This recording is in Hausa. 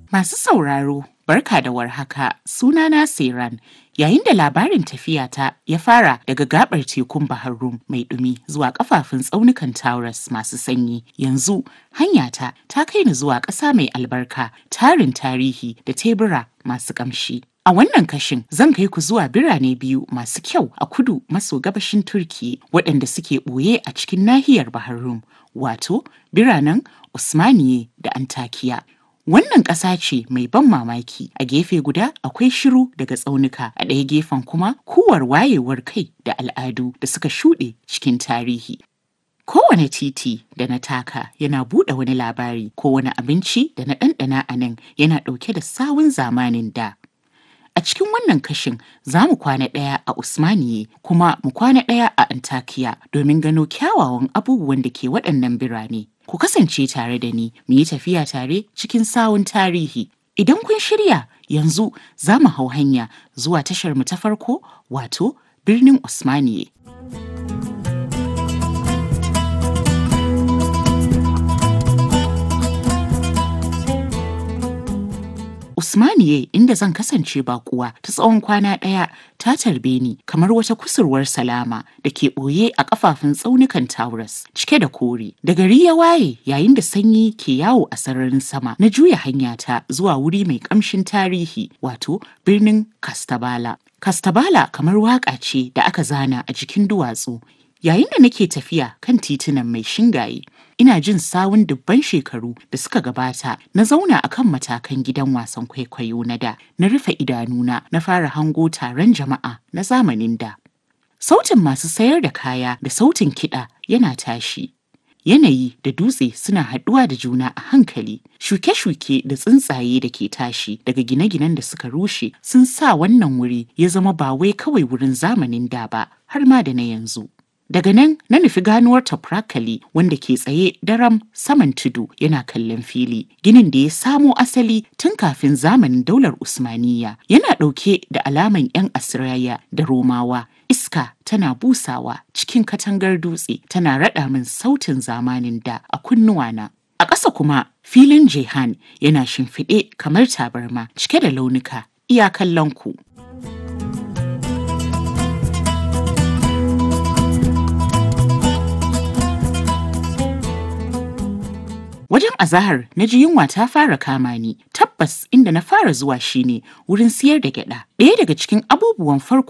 Masu sauraro, barka da warhaka, sunana Siran. Yayin da labarin tafiyata ya fara daga gabar tekun Bahar Rum mai ɗumi zuwa kafafun tsaunukan Taurus masu sanyi, yanzu hanyata ta kai ni zuwa ƙasa mai albarka, tarin tarihi da tebura masu ƙamshi. A wannan kashin zan kai ku zuwa birane biyu masu kyau a kudu maso gabashin Turki waɗanda suke ɓoye a cikin nahiyar Bahar Rum, wato biranen Usmaniye da Antakiya. Wannan ƙasa ce mai ban mamaki a gefe guda akwai shiru daga tsaunuka a ɗaya gefen kuma kuwar wayewar kai da al'adu da suka shuɗe cikin tarihi. Kowane titi da na taka yana buɗe wani labari ko wani abinci da na ɗanɗana a nan yana ɗauke da sawun zamanin da. A cikin wannan kashin za mu kwana ɗaya a Usmaniye kuma mu kwana ɗaya a Antakiya domin gano kyawawan abubuwan da ke waɗannan birane. Ku kasance tare da ni mu yi tafiya tare cikin sawun tarihi. Idan kun shirya yanzu za mu hau hanya zuwa tashar mu ta farko wato birnin Usmaniye. Usmaniye inda zan kasance bakuwa ta tsawon kwana ɗaya ta tarbe ni kamar wata kusurwar salama da ke ɓoye a ƙafafun tsaunukan Taurus cike da kore. Da gari ya waye yayin da sanyi ke yawo a sararin sama na juya hanyata zuwa wuri mai ƙamshin tarihi wato birnin Kastabala. Kastabala kamar waƙa ce da aka zana a jikin duwatsu Yayin da nake tafiya kan titunan mai shingaye, ina jin sawun dubban shekaru da suka gabata na zauna a kan matakan gidan wasan kwaikwayo na da, na rufe idanuna na fara hango taron jama'a na zamanin da. Sautin masu sayar da kaya da sautin kiɗa yana tashi. Yanayi da dutse suna haɗuwa da juna a hankali, shuke-shuke da tsuntsaye da ke tashi daga gine-ginen da suka rushe sun sa wannan wuri ya zama ba wai kawai wurin zamanin da ba, har ma da na yanzu. Daga nan na nufi ganuwar Toprakali wanda ke tsaye daram saman tudu yana kallon fili. Ginin da ya samo asali tun kafin zamanin daular Usmaniya yana ɗauke da alaman 'yan Asiraya da Romawa. Iska tana busawa cikin katangar dutse tana raɗa min sautin zamanin da a kunnuwana. A ƙasa kuma filin Jehan yana shimfiɗe kamar tabarma cike da launuka iya kallon ku. Wajen azahar na ji yunwa ta fara kama ni, tabbas inda na fara zuwa shine wurin siyar da gyada. Ɗaya daga cikin abubuwan farko